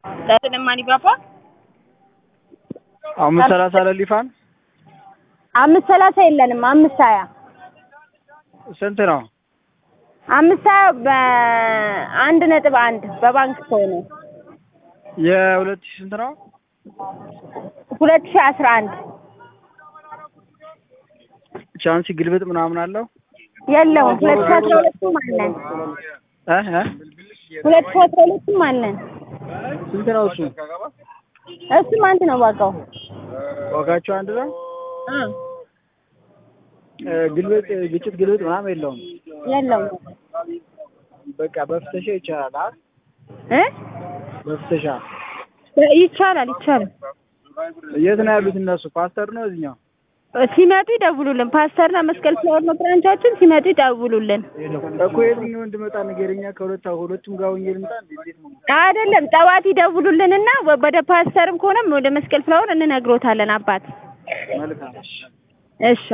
ለስንማኒ ባባ አምስት ሰላሳ ለሊፋን አምስት ሰላሳ የለንም። አምስት ሀያ ስንት ነው? አምስት ሀያ በአንድ ነጥብ አንድ በባንክ ከሆነ የሁለት ሺህ ስንት ነው? ሁለት ሺህ አስራ አንድ ቻንሲ ግልብጥ ምናምን አለው የለውም። ሁለት ሺህ አስራ ሁለቱም አለን። እ እ ሁለት ሺህ አስራ ሁለቱም አለን። ስንት ነው እሱ? እሱም አንድ ነው ዋጋው። ዋጋቸው አንድ ነው። እ ግልብጥ ግጭት ግልብጥ ምናምን የለውም። የለውም በቃ በፍተሻ ይቻላል። አ እ በፍተሻ ይቻላል ይቻላል። የት ነው ያሉት እነሱ? ፓስተር ነው እዚህኛው ሲመጡ ይደውሉልን። ፓስተርና መስቀል ፍላወር ነው ብራንቻችን። ሲመጡ ይደውሉልን። እኮ የትኛው እንድመጣ ንገረኛ። ከሁለት ሁለቱም ጋር ሆኜ ልምጣ እንዴ? እንዴት ነው? አይደለም ጠዋት ይደውሉልንና ወደ ፓስተርም ከሆነም ወደ መስቀል ፍላወር እንነግሮታለን። አባት መልካም እሺ